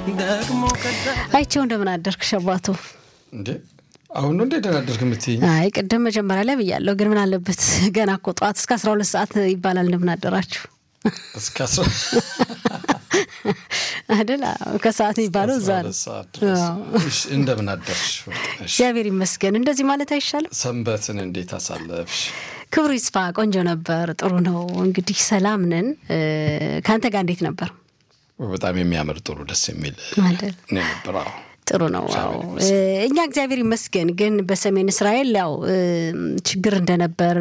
አይቼው እንደምን አደርክ ሸባቱ? እንዴ አሁን ነው እንዴ ደናደርክ የምትይኝ? አይ ቅድም መጀመሪያ ላይ ብያለሁ፣ ግን ምን አለበት ገና እኮ ጠዋት እስከ አስራ ሁለት ሰዓት ይባላል። እንደምን አደራችሁ እስከ አስራ አይደል? ከሰዓት የሚባለው እዛ ነው። ሰዓት ድረስ እሺ፣ እንደምን አደርሽ? እሺ፣ እግዚአብሔር ይመስገን። እንደዚህ ማለት አይሻልም? ሰንበትን እንዴት አሳለፍሽ? ክብሩ ይስፋ። ቆንጆ ነበር። ጥሩ ነው። እንግዲህ ሰላም ነን። ከአንተ ጋር እንዴት ነበር? በጣም የሚያምር ጥሩ ደስ የሚል አይደል? ነው የነበር። አዎ ጥሩ ነው። አዎ እኛ እግዚአብሔር ይመስገን። ግን በሰሜን እስራኤል ያው ችግር እንደነበር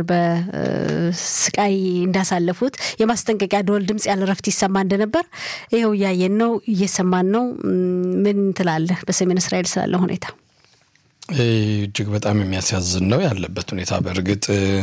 በስቃይ እንዳሳለፉት የማስጠንቀቂያ ደወል ድምፅ ያለ ረፍት ይሰማ እንደነበር ይኸው እያየን ነው፣ እየሰማን ነው። ምን ትላለህ በሰሜን እስራኤል ስላለ ሁኔታ? እጅግ በጣም የሚያሳዝን ነው ያለበት ሁኔታ። በእርግጥ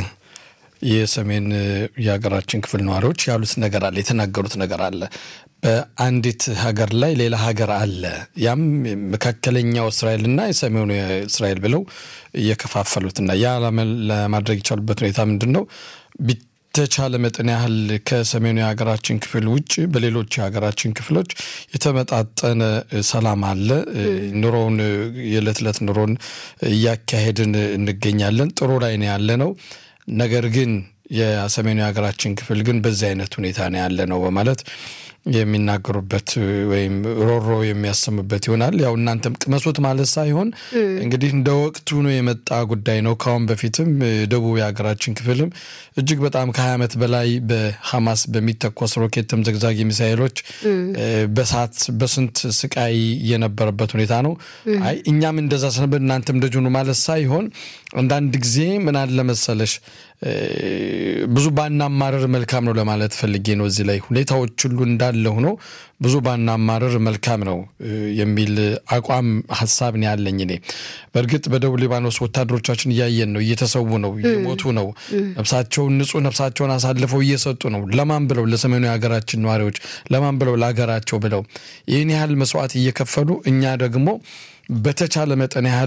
የሰሜን የሀገራችን ክፍል ነዋሪዎች ያሉት ነገር አለ፣ የተናገሩት ነገር አለ። በአንዲት ሀገር ላይ ሌላ ሀገር አለ። ያም መካከለኛው እስራኤልና የሰሜኑ እስራኤል ብለው እየከፋፈሉትና ያ ለማድረግ የቻሉበት ሁኔታ ምንድን ነው? በተቻለ መጠን ያህል ከሰሜኑ የሀገራችን ክፍል ውጭ በሌሎች የሀገራችን ክፍሎች የተመጣጠነ ሰላም አለ። ኑሮውን የዕለት ዕለት ኑሮን እያካሄድን እንገኛለን። ጥሩ ላይ ነው ያለ ነው። ነገር ግን የሰሜኑ የሀገራችን ክፍል ግን በዚህ አይነት ሁኔታ ነው ያለ ነው በማለት የሚናገሩበት ወይም ሮሮ የሚያሰሙበት ይሆናል። ያው እናንተም ቅመሱት ማለት ሳይሆን እንግዲህ እንደ ወቅቱ ነው የመጣ ጉዳይ ነው። ከአሁን በፊትም ደቡብ የሀገራችን ክፍልም እጅግ በጣም ከሀያ ዓመት በላይ በሐማስ በሚተኮስ ሮኬትም ዘግዛጊ ሚሳይሎች በሳት በስንት ስቃይ የነበረበት ሁኔታ ነው። አይ እኛም እንደዛ ስነበር እናንተም እንደዚሁ ማለት ሳይሆን አንዳንድ ጊዜ ምን አለ መሰለሽ ብዙ ባናማረር መልካም ነው ለማለት ፈልጌ ነው። እዚህ ላይ ሁኔታዎች ሁሉ እንዳለ ሆኖ ብዙ ባናማረር መልካም ነው የሚል አቋም ሀሳብ ነው ያለኝ እኔ። በእርግጥ በደቡብ ሊባኖስ ወታደሮቻችን እያየን ነው፣ እየተሰዉ ነው፣ እየሞቱ ነው። ነፍሳቸውን ንጹህ ነፍሳቸውን አሳልፈው እየሰጡ ነው። ለማን ብለው? ለሰሜኑ የሀገራችን ነዋሪዎች፣ ለማን ብለው? ለሀገራቸው ብለው ይህን ያህል መስዋዕት እየከፈሉ እኛ ደግሞ በተቻለ መጠን ያህል